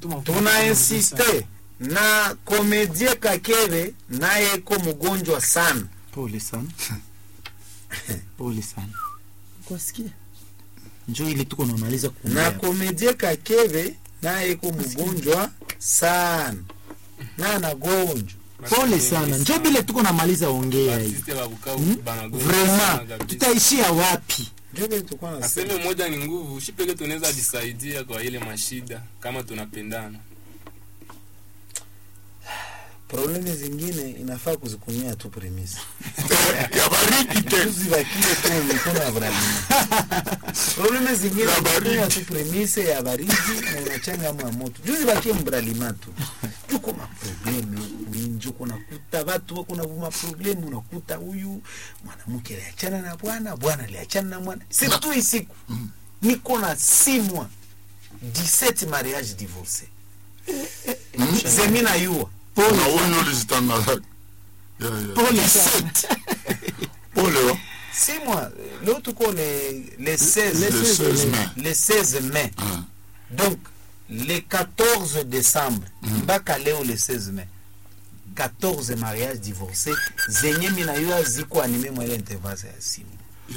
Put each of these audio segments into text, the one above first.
Tuma- tuna insiste na komedie kakere naye ko mgonjwa sana pole sana pole sana kwasikia njo ili tuko namaliza na kuongea komedie kakere naye ko mgonjwa sana na anagonjwa pole sana njo bile tuko namaliza ongea hii Artiste wa Bukavu banagonga sana vraiment kabisa. tutaishia wapi njo vile tulikuwa nasema aseme moja ni nguvu shi peke tunaweza jisaidia kwa ile mashida kama tunapendana probleme zingine inafaa kuzikumia tu premise ya baridi tena tuzivakie tu mikono ya bralima probleme zingine Ya baridi. unakunywa tu premise ya baridi na unachanga amu ya moto juzivakie mbralima tu juko maprobleme winji kunakuta watu wako na maprobleme unakuta huyu mwanamke aliachana na bwana bwana aliachana na mwana situ hii siku niko na simwa 17 mariage divorce zemi na yua na wenye ulizitangaza Ya, ya. pole sana pole wa six mois leo tuko le, le 16 Le 16 mai. le 16 mai Ah. donc le 14 décembre mpaka leo le 16 mai 14 mariage divorcé zenye mina yo ziko anime mwele intervase ya simu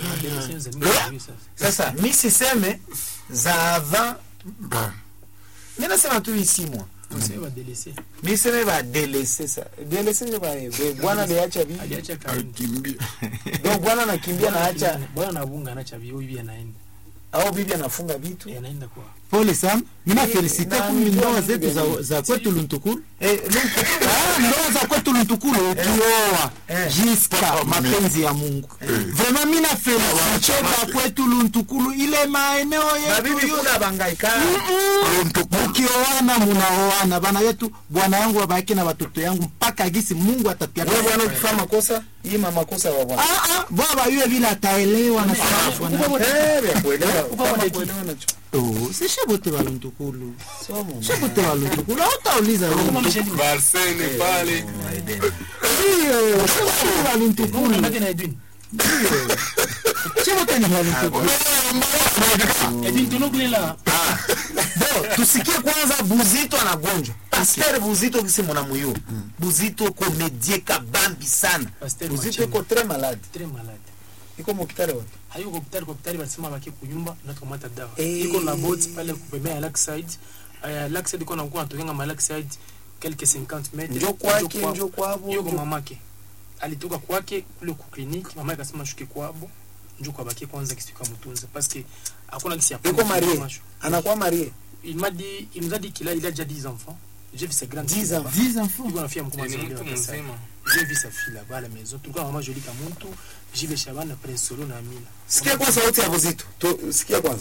sasa mi siseme za avant Ba. mi nasema tu hii six mois Waseme wadelese. mi seme badelese sa delese njo ba- be- bwana liacha vi Aliacha kaini. akimbia donc bwana nakimbia naacha Bwana anabunga anacha vio hivi anaenda. au bibi anafunga vitu Eh, Anaenda kwa. pole sana mina Eh, felisite na kumi nijua ndoa vitu zetu za, gani. za kwetu luntukulu eh, Luke, Ah, ndoa za kwetu luntukulu ukioa Eh. jiska mapenzi ya mungu vraiment mina felisite ba kwetu luntukulu ile maeneo babibi yetu yo- kuna bangaikana mukioana munaoana bana yetu bwana yangu babaki na watoto yangu mpaka gisi mungu atatia wewe bwana ukifanya makosa hii ma makosa wa bwana Ah, ah, baba yule vile ataelewa na sana bwana eh vya kuelewa kama kuelewa na oh sishe bote baluntukulu somo sishe bote baluntukulu hautauliza wewe barsene pale ndio sishe bote baluntukulu Unabaki na Edwin. sishe bote ni baluntukulu Edwin tunukulela. Bo, tusikie kwanza buzito anagonjwa pasteur buzito kisi munamuyo buzito komedie kabambi sana Pasteur buzito Machenga. iko très malade Très malade. iko mokitare wapi hayuko hospitali kwa hospitali walisema baki kunyumba na tukamata dawa Eh. iko na bot pale kupembea ya lakeside uh, lakeside iko nakuwa natokanga ma lakeside quelques 50 metres njo kwake kwabo. njo kwabo yuko njo- mamake alitoka kwake kule ku clinique mama akasema shuke kwabo njo kwa baki kwanza kisi tukamtunza parce que hakuna kisi ya iko marie anakuwa marie il m'a dit il nous a dit qu'il a il a déjà 10 enfants j'ai vu ses grandes 10 filles enfants. là-bas. 10 enfants Yuko na fia mkubwa ni azaliwa mtu kabisa. mzima j'ai vu sa fille là-bas à la maison tulikuwa na mama Jolie Kamuntu Jive Shabana Prince Solo na Amina sikia kwanza sauti ya buzito Tu- sikia kwanza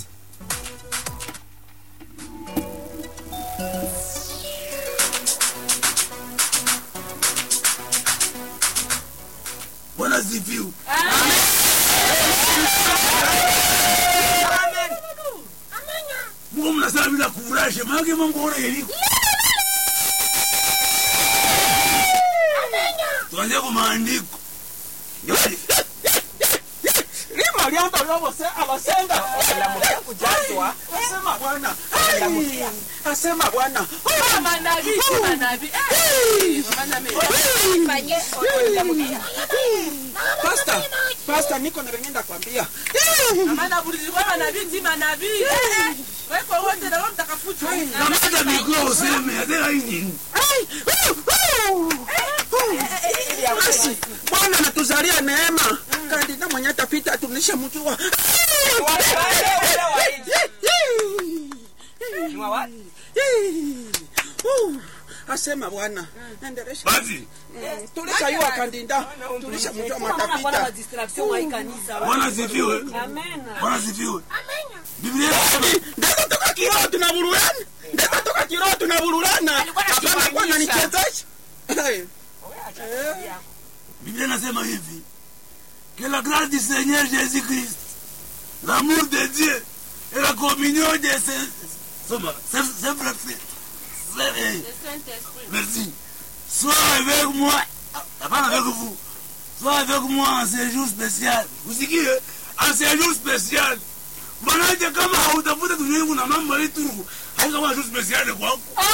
bwana ziviu muko mnasala bila kufurahisha maake mamkuona yeliko tuanze ku maandiko lima lyamba lyobose abasenga olamuka kujazwa asema bwana Ai, asema bwana pasta pasta niko na vengenda kwambia kamata mikro useme ateka inini basi bwana natuzalia neema kandida mwenye tafita atunishe mjua asema bwana endelesha basi tulishayua kandida tulisha mjua matafita bwana ziviwe bwana ziviwe biblia inasema ndeza toka kiroho tunavurulana ndeza toka kiroho tunavurulana hapana bwana nichezeshe biblia inasema hivi que la grâce du seigneur jésus christ l'amour de dieu et la communion de ses Soma, c'est c'est vrai c'est eh, merci sois avec moi ah, pas avec vous sois avec moi en séjour spécial usikie en séjour spécial manake kama hautafuta tunyungu na mambo yetu haitakuwa jour spécial kwako